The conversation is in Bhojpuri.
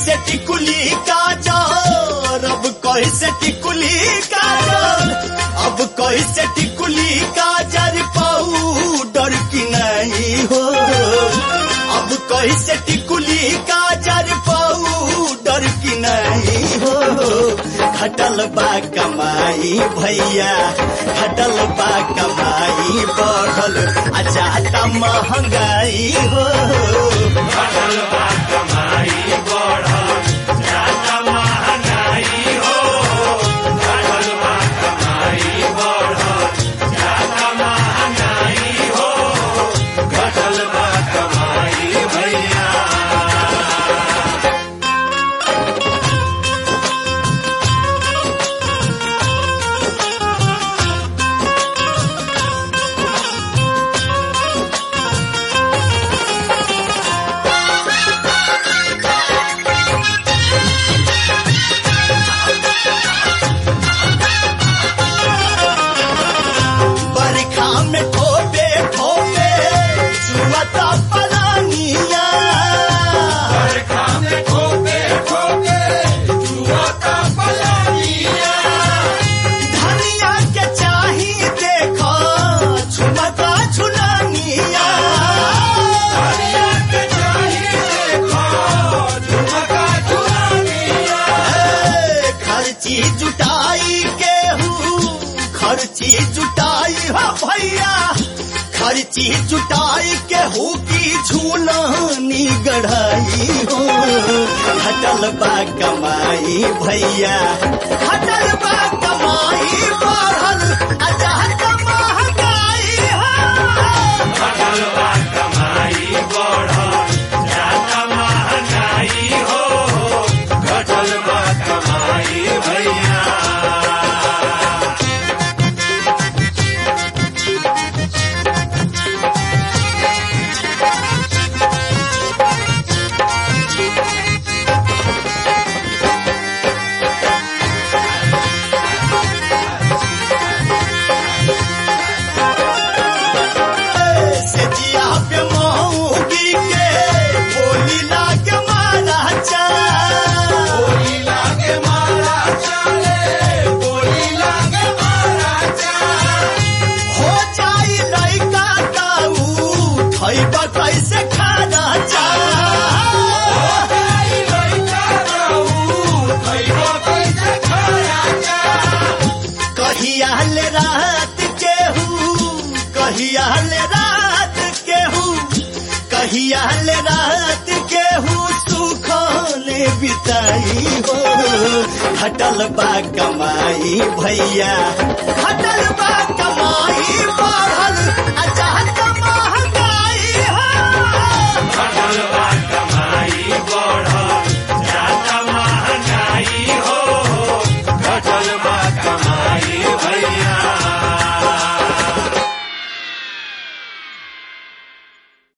कैसे टिकुली काजर अब कैसे टिकुली काजर अब कैसे टिकुली काजर पाउडर की नहीं हो अब कैसे टिकुली काजर पाउडर की नहीं हो खटल बा कमाई भैया खटल बा कमाई बढ़ल आ जाता महंगाई हो बरखा में ठोपे ठोपे चुआता पलानिया धनिया के चाही देखो झुमता झुलानिया ए, खर्ची जुटाई के हूँ खर्ची जुटाई हा भैया खर्ची जुटाई के हूँ की झूलानी गढ़ाई हो हटल बा कमाई भैया हटल बा कमाई बढ़ल अजात महंगाई हो से जिया पे मऊगी के बोली लागे मारा चा हो जाई लइका ताऊ खैबा कैसे खाना चा कहिया ले रात के हूँ कहिया ले रात के हूँ कहिया ले रात के हूँ सुखले बिताई हो हटल बा कमाई भैया हटल बा कमाई बढ़ल आ